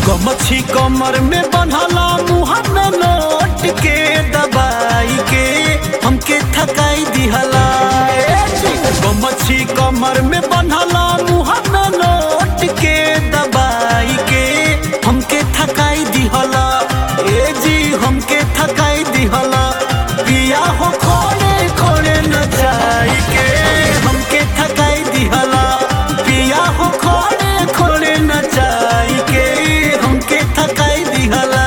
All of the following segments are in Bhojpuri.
गमछी कमर में बंधला मुँह में नोट के दबाई के हमके थकाई दिहला ए जी। गमछी कमर में बंधला मुँह में नोट के दबाई के हमके थकाई दिहला ए जी हमके थकाई दिहला पिया हो खोड़े खोड़े नचाई के हमके थकाई दिहला पिया हो खोड़े खोड़े नचाई के हमके थकाई दिहला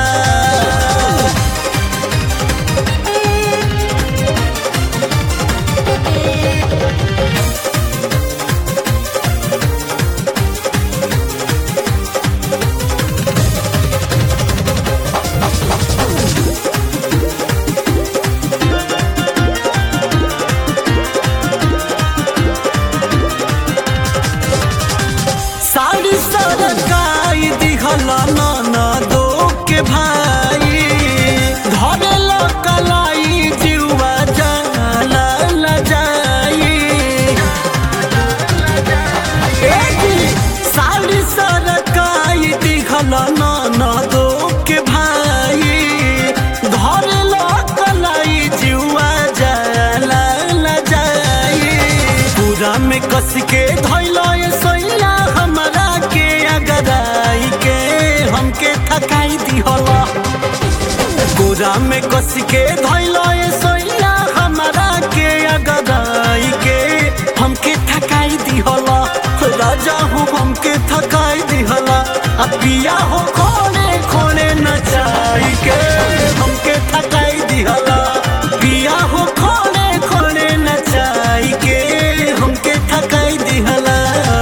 साड़ी सरकाई दिखला नाना दो के भाई धरल कलाई जीवा जाला ल जाई ए जी, साड़ी सरकाई दिखला नाना दो के भाई धरल कलाई जीवा जाला ल जाई पूरा में कस के धैला ये सैया हमरा के अगराई के हमके थकाई दिहला पूरा में कस के धैला ये सैया हमरा के अगराई के हमके थकाई दिहला राजा हो हमके थकाई दिहला आ पिया हो खोने खोने नचाई के हमके थकाई दिहला पिया हो खोने खोने नचाई के हमके थकाई दिहला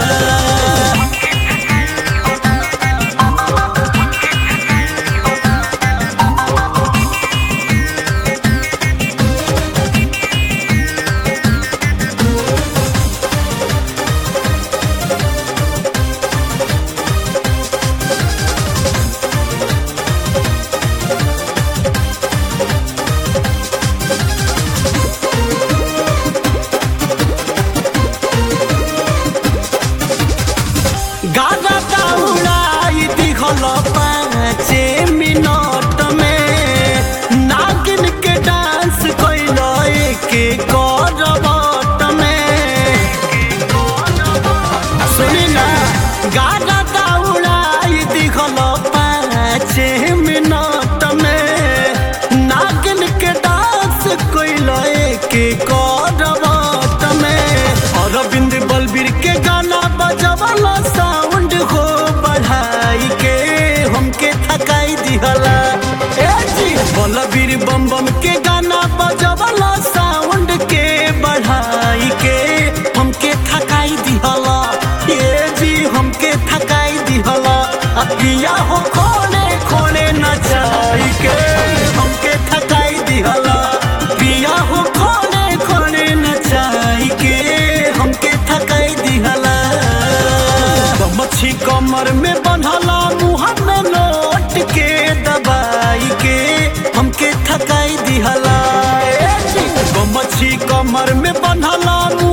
गाना उड़ाई दिखल पाँचे मिनट में नागिन के डांस कैल के करबट में सुनी ना गाना उड़ाई दिखल पाँचे मिनट में नागिन के डांस कैल के करबट में अरविंद बलबीर के गाना बजवला साउंड हो बढ़ाई के हमके थकाई दिहला ए जी बलबीर बम बम के गाना बजवला साउंड के बढ़ाई के हमके थकाई दिहला ए जी हमके थकाई दिहला आ पिया हो खोने खोने नचाई के हमके थकाई दिहला पिया हो खोने खोने नचाई के हमके थकाई दिहला मच्छी कमर में बंधला मुँह में नोट के दबाई के हमके थकाई दिहला ए जी, मच्छी कमर में बंधला मुँह